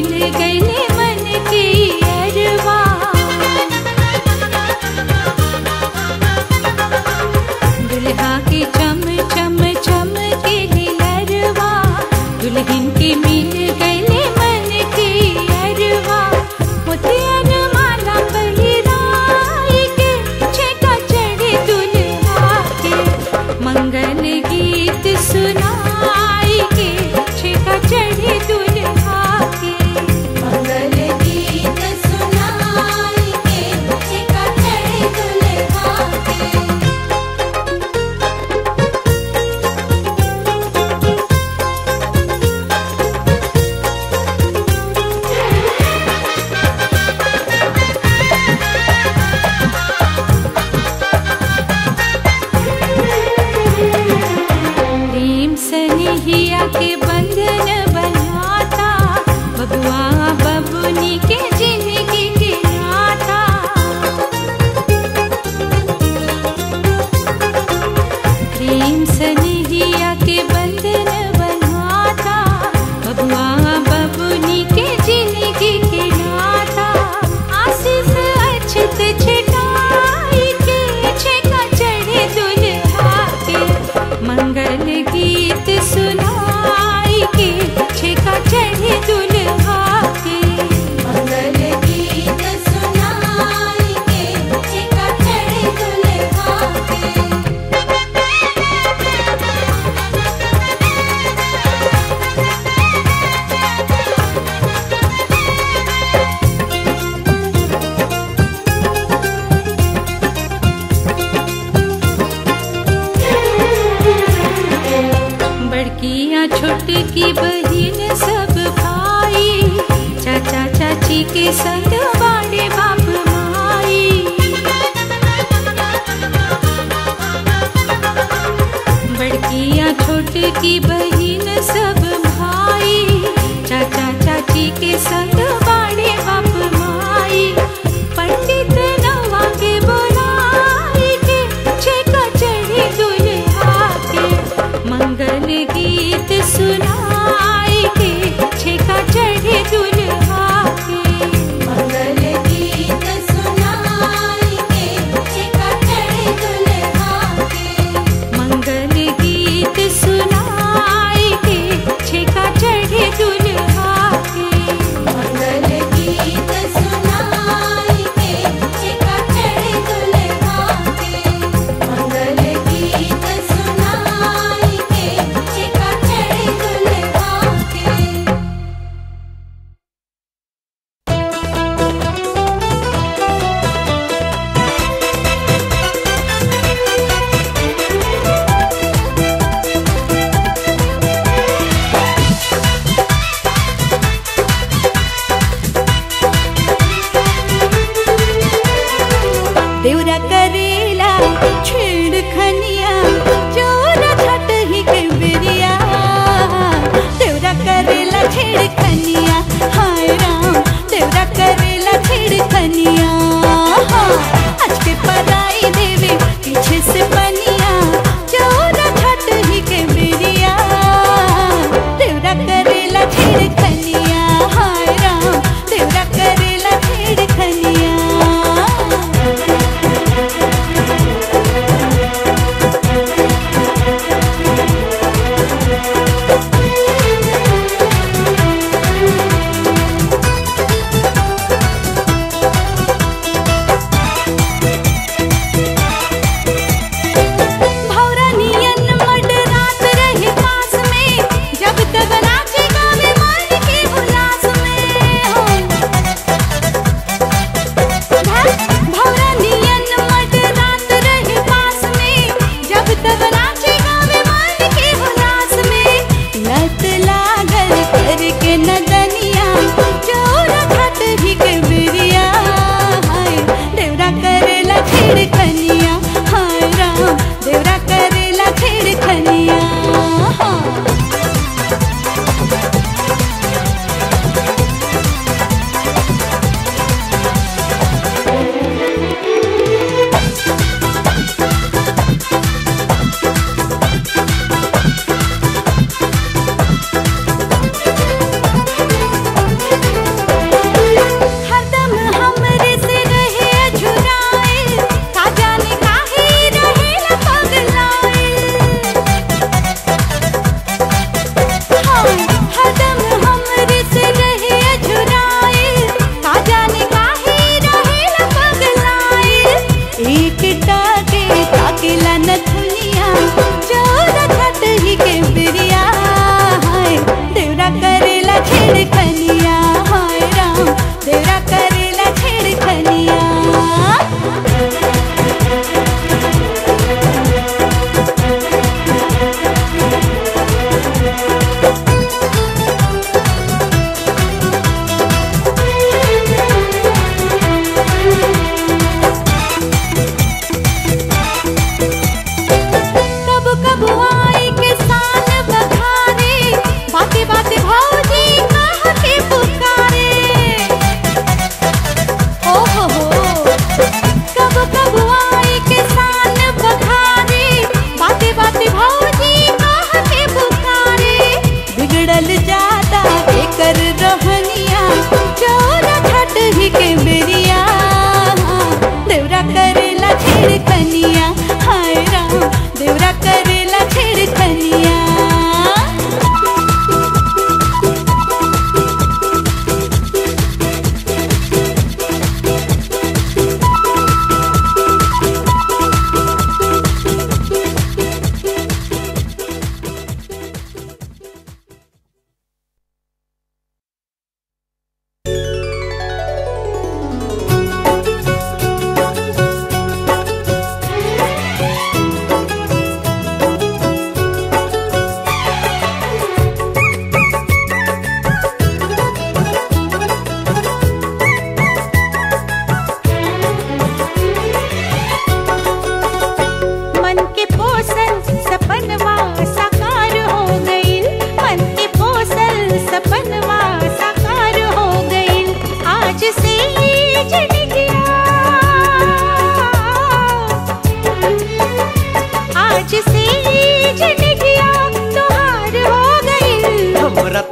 मिल गईले मन के अरवा दुल्हा के चम चम चम के लरवा दुल्हन के मिल गईले मन के अरवा मोतियन माला पहिराई के छेका चढ़े दुल्हा के मंगल गीत सुनाई के छेका चढ़े दुल्हा के मंगल गीत सुनाई के छेका चढ़े दुल्हा के प्रेम सनिहिया के बंधन बनाता बबुआ बबुनी के जिंदगी के नाता प्रेम सनिहिया के बंधन बनाता बबुआ बबुनी के जिंदगी के नाता आशीष अछत छिटाई के छेका चढ़े दुल्हा के मंगल गीत सुनाई के छेका चढ़े दुल्हा के मंगल गीत सुनाई के छेका चढ़े दुल्हा के बड़कियाँ छोटकी बहिन सब भाई चाचा चाची के संग बाड़े बाप माई बड़कियाँ छोटकी बहिन सब भाई चाचा चाची के संग बाड़े बाप माई पंडित नवा के बुलाई के छेका चढ़े दुल्हा के मंगल गीत सुनाई के छेका चढ़े दुल्हा के मंगल गीत सुनाई के छेका चढ़े दुल्हा के मंगल गीत सुनाई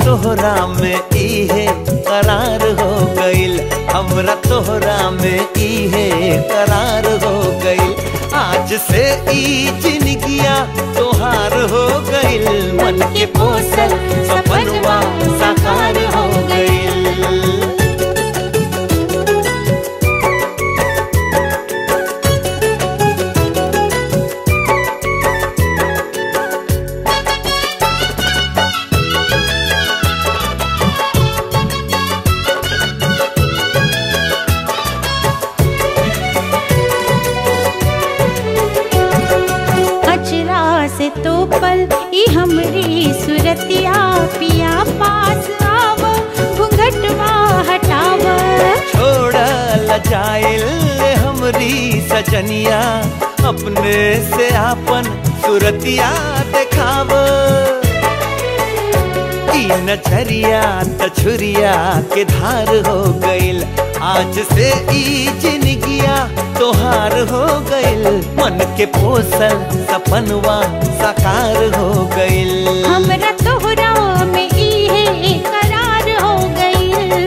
तोहरा में इहे करार हो गइल हमरा तोहरा में इहे करार हो गइल आज से ई जिंदगिया तोहार हो गइल मन के पोसल सपनवा साकार हो गइल अचरा से तो पल ई हमरी सुरतिया पिया पास आव घूंघटवा हटाव छोड़ लजाइल हमरी सजनिया अपने से आपन सुरतिया देखाव ई नजरिया तछुरिया के धार हो गइल आज से ई जिंदगिया तोहार हो गइल मन के पोसल सपनवा साकार हो गइल हमरा तोहरा में इहे करार हो गइल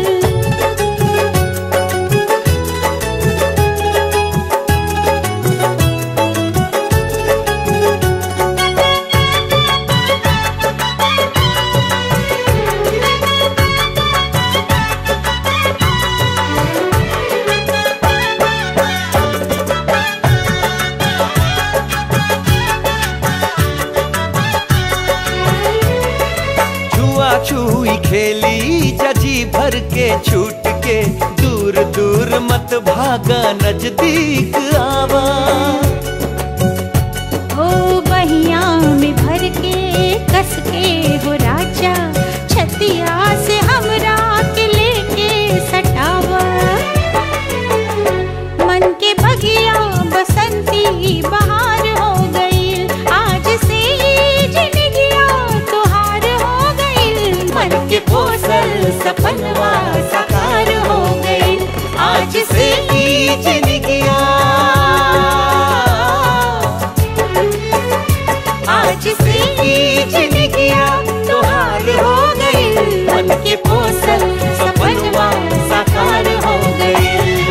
छुआ छुई खेली जजी भर के छूट के दूर दूर मत भागा नजदीक आवा ओ बहिया में भर के कस के हो राजा छतिया से हमरा के लेके सटावा मन के बगिया बसंती बहार हो गई आज से ही जिंदगिया तोहार हो गई मन के पोसल सपनवा साकार हो गई आज से ही जिंदगिया आज से ही जिंदगिया तोहार हो गई मन के पोसल सपनवा साकार हो गई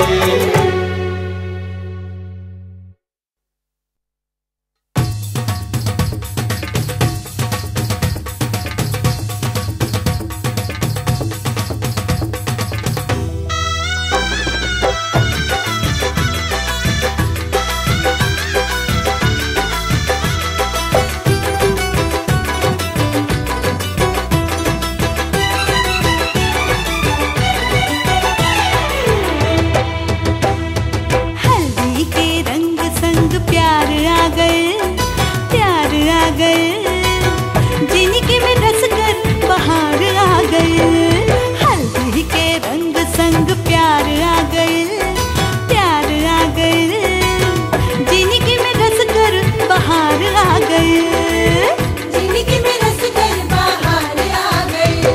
हल्दी के रंग संग प्यार आ गए प्यार आ गए जिनके में रस कर बहार आ गए हल्दी के रंग संग प्यार आ गए प्यार आ गए जिनके में रस कर बहार आ गए जिंदगी में रस कर बाहर आ गई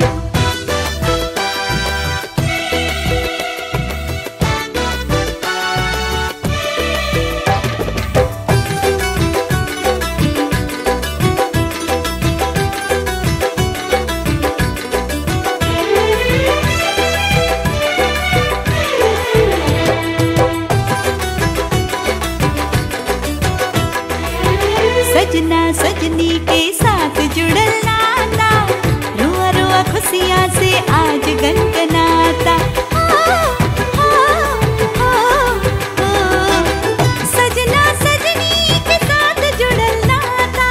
सजना सजनी के साथ जुड़ल नाता रुआ रुआ खुशियाँ से आज गनगनाता आ, आ, आ, आ। सजना सजनी के साथ जुड़ल नाता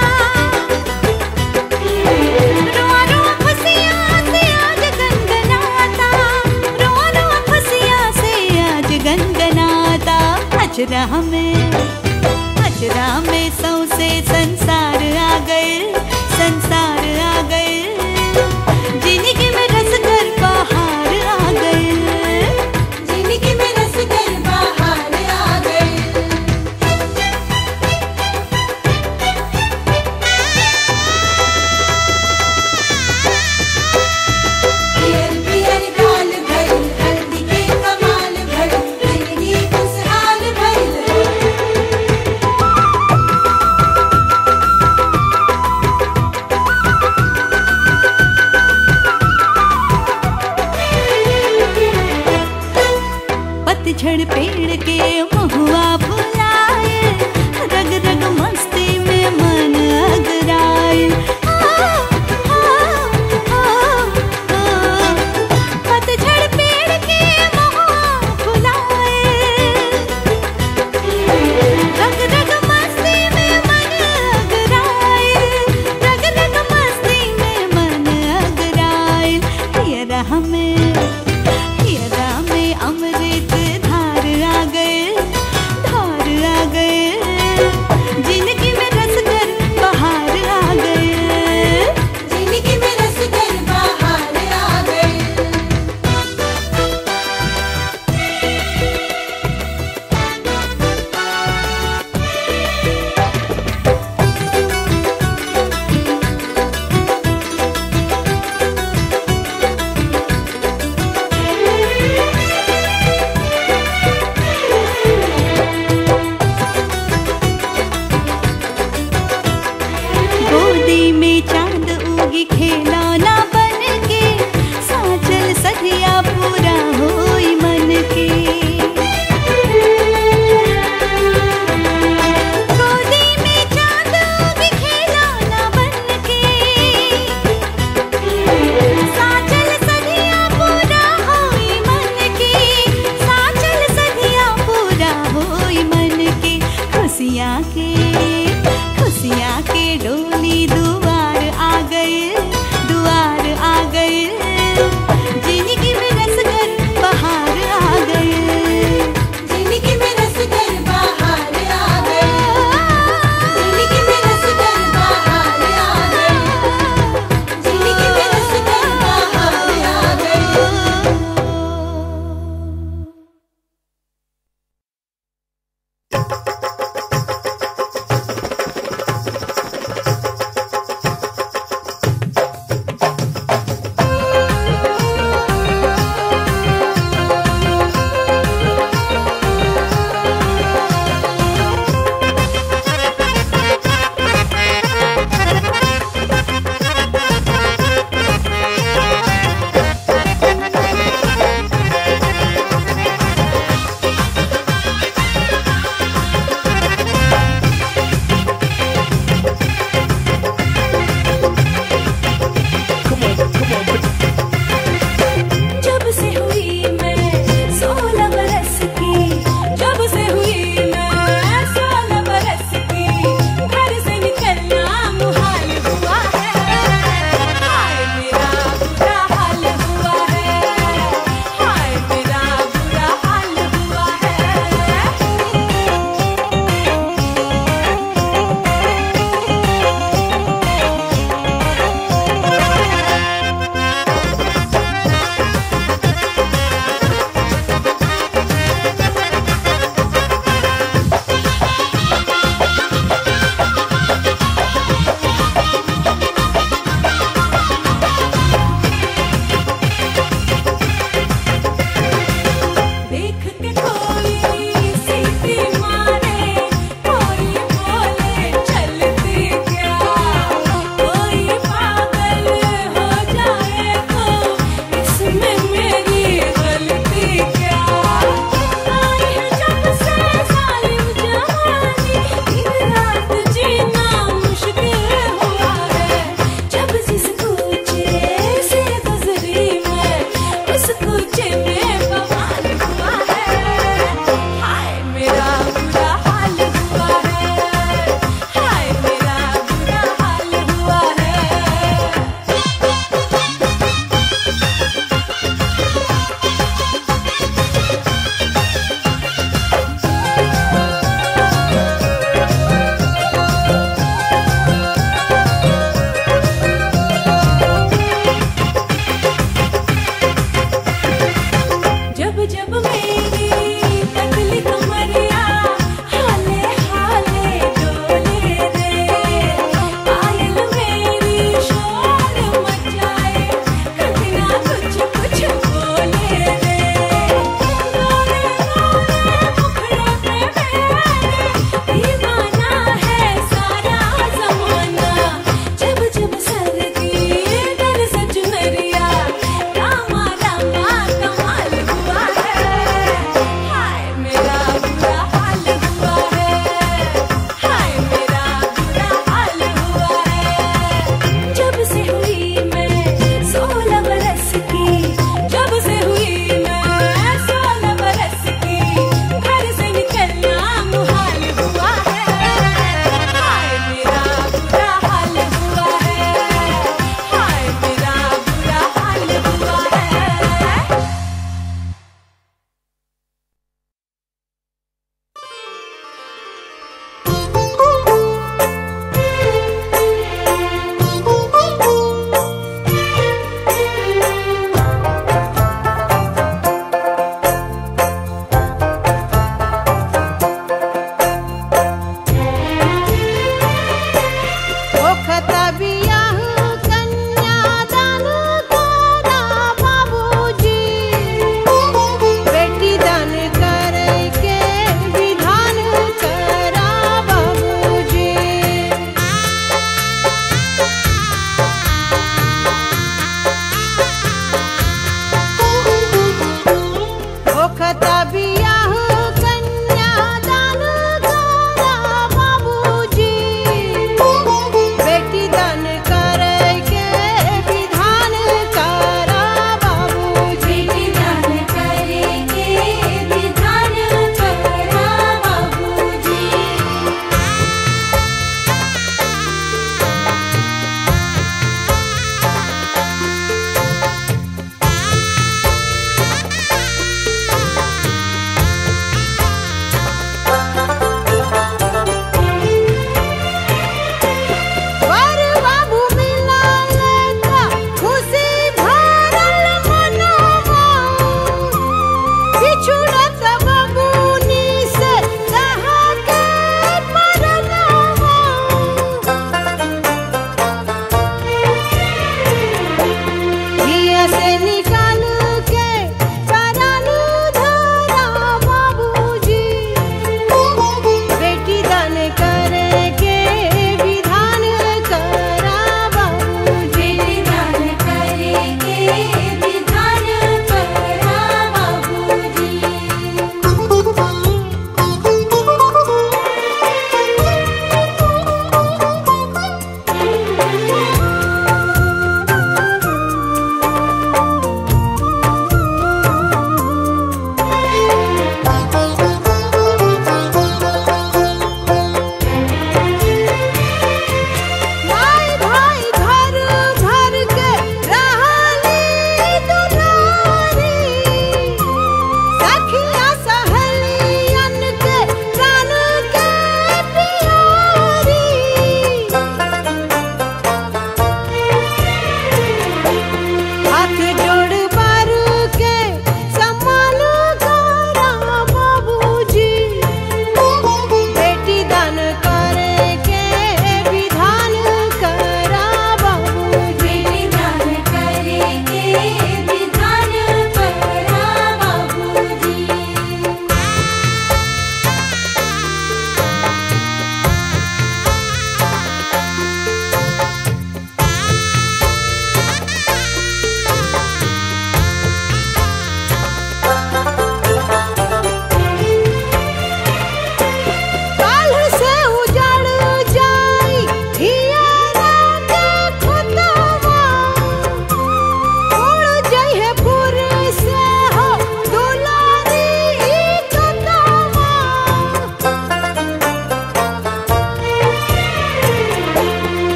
रुआ रुआ खुशियाँ से आज गनगनाता रुआ रुआ खुशियाँ से आज गनगनाता अजरा में अजरा में सौसे संसार आ गए संसार आ गए जिंदगी में रस कर बाहर आ गए जिंदगी में रस कर बाहर आ गई पियर पियर गाल भइल हल्दी के कमाल भइल जिंदगी खुशहाल भइल पतझड़ पेड़ के महुआ फुलाए रग रग मस्ती में मन अगराए आ, आ, आ, आ, पतझड़ पेड़ के महुआ फुलाए रग रग मस्ती में मन अगराए रग रग मस्ती में मन अगराए हियरा हमें हियरा में अमृत धार आ गए धार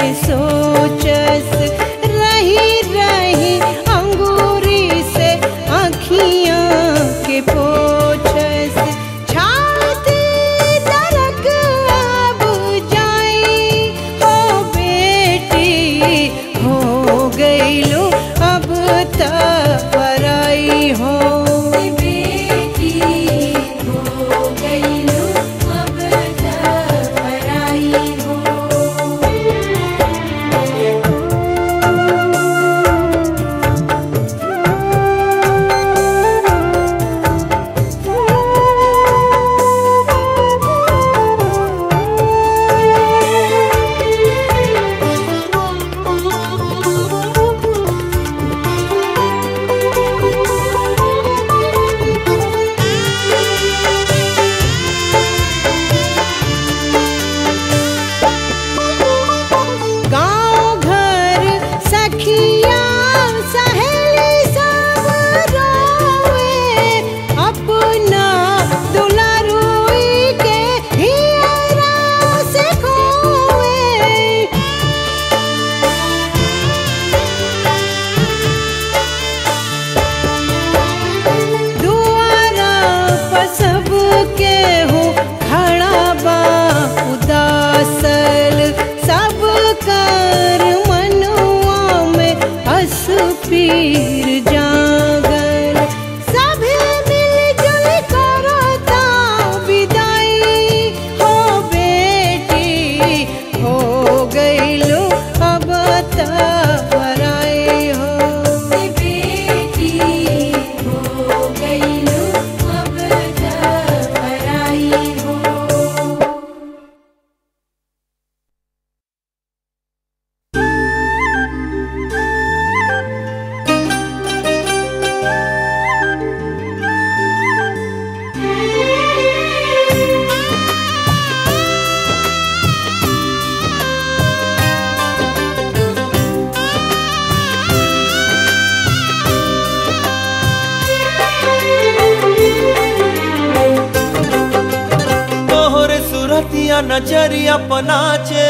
सोचस रही रही अंगूरी से आँखियाँ के पोछस छाती नरक अब जाई हो बेटी हो गई लो अब तक पराई हो बेटी हो गई लो अब तक पराई हो गाँव घर सखिया सहेली सब रोवे अपना दुलारुई के हियरा से खोवे दुआरा पर सबके हो खड़ा बा उदासल सब कर मनुआ में हस पीर जागल सभी मिलजुल करता विदाई हो बेटी हो गई लो अब तक पराई हो बेटी हो गई लो अब तक पराई हो तोहरे सुरतिया नजरिया पनाचे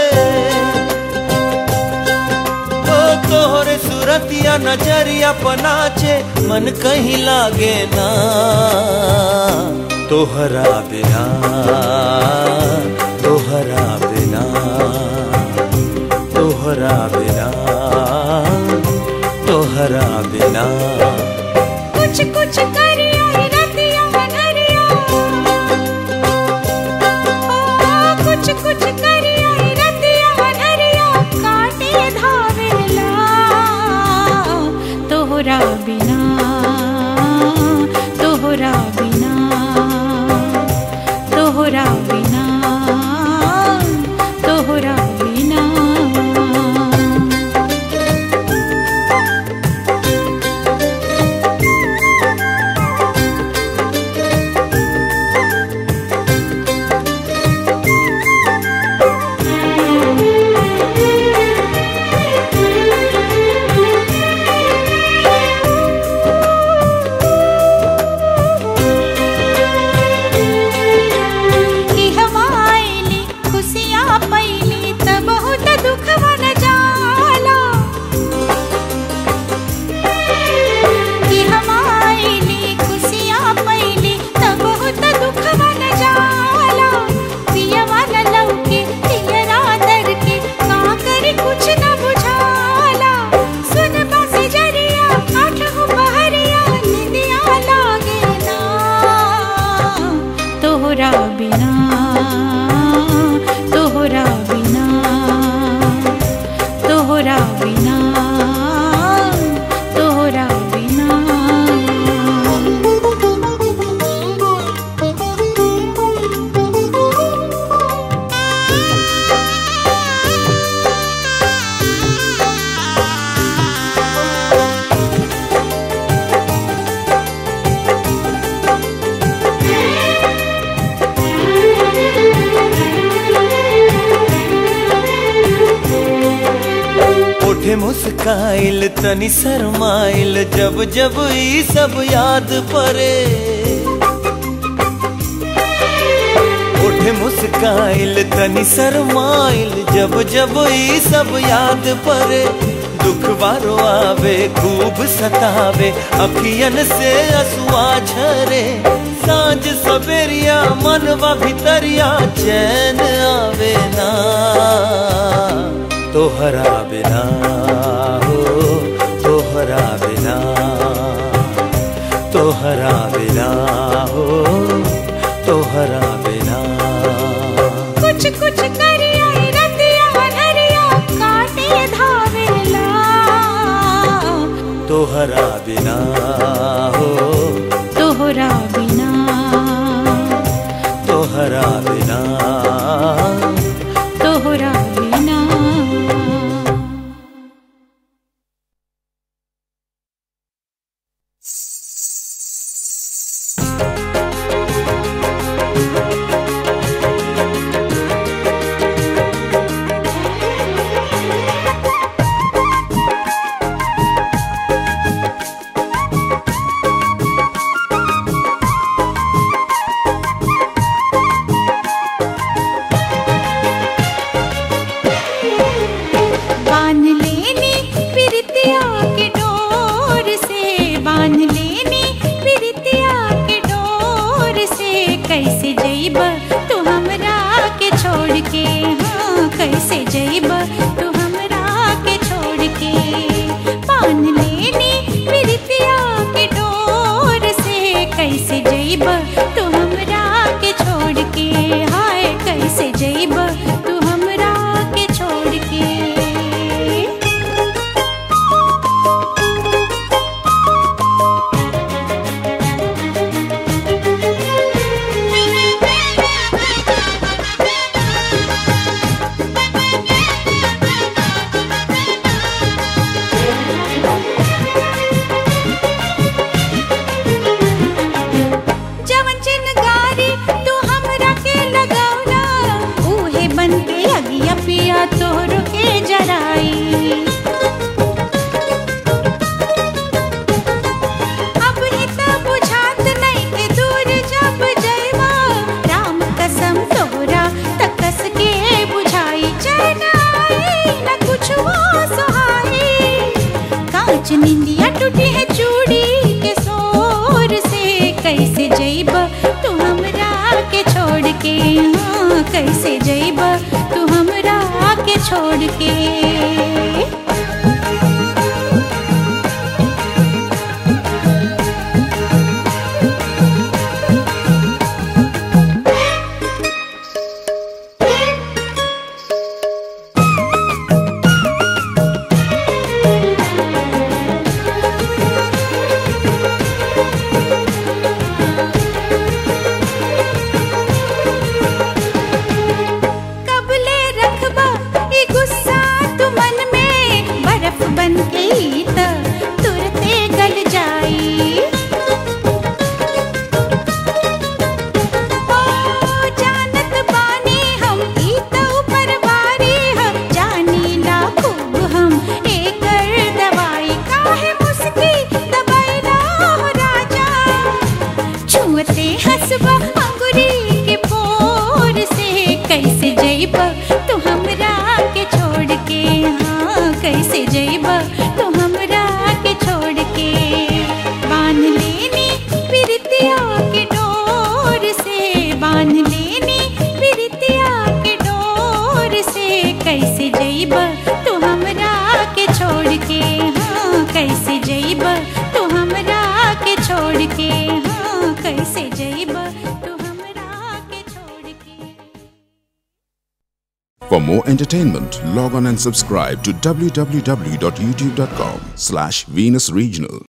ओ तोहरे सुरतिया नजरिया पनाचे मन कहीं लागे ना तोहरा बिना तोहरा बिना तोहरा बिना तोहरा बिना कुछ कुछ करिया ही रतिया मनरिया ओ कुछ कुछ करिया ही रतिया मनरिया काटे धावेला तोहरा बिना तोहरा बिना तोहरा बिना तोहरा बिना कि हमायली खुशियाँ पैली त बहुत दुख मन जाला कि हमायली खुशियाँ पैली त बहुत दुख मन जाला पिया वाला लौके पियरा दर के का करे कुछ न बुझाला सुन बासी जरिया आठ हो बहरिया निंदिया लागे ना तोहरा बिना तोहरा बिना तोहरा बिना तोहरा बिना ओठे मुस्काइल तनी शरमाइल जब जब ई सब याद परे ओठ सभे मुस्काइल तनी शरमाइल जब जब ई सब याद परे दुख बारो आवे खूब सतावे अखियन से असुआ झरे सांझ सवेरिया मनवा भितरिया चैन आवे ना तोहरा बिना हो तोहरा बिना तोहरा बिना हो तोहरा बिना कुछ कुछ करिया रतिया नरिया काटे धावेला तोहरा बिना हो तोहरा बिना तोहरा बिना तोहरा बिना बांध लेनी पिरतिया के डोर से बांध लेनी पिरतिया के डोर से कैसे जइब तू हमरा के छोड़ के हाँ कैसे जइब तू हमरा के छोड़ के बांध लेनी पिरतिया के डोर से कैसे जइब तू हमरा के छोड़ के हाय कैसे जइब तू हमरा के छोड़ के जवन चिनगारी तू हमरा के लगौला उहे बन के अगिया पिया तोहरो के जराई अब ही त बुझात नहीं के दूर जब जइबा राम कसम तोहरा तकस के बुझाई चैन आई न कुछ वो सुहाई कांच निंदिया टूटी है चूड़ी के शोर से कैसे जइब तू हमरा के छोड़ के हाँ कैसे जइब तू हमरा के छोड़ के कबले रखबा ई गुस्सा तू मन में बर्फ बन के ई त तुरते गल जाई ओ जानत बानी हम ई त ऊपर बारी हम जानी ला खूब हम एकर दवाई काहे मुस्की दबाइला हो राजा छुअते हंसबा अंगुरी के पोर से कैसे जइब तू हमरा के छोड़ के हाँ कैसे जइब तू हमरा के छोड़ के बांध लेनी पिरतिया के डोर से बांध लेनी पिरतिया के डोर से कैसे जइब तू हमरा के छोड़ के हाँ कैसे जइब तू हमरा के छोड़ के हाँ कैसे जइब तू हमरा के छोड़ के For more entertainment, log on and subscribe to www.youtube.com slash Venus Regional.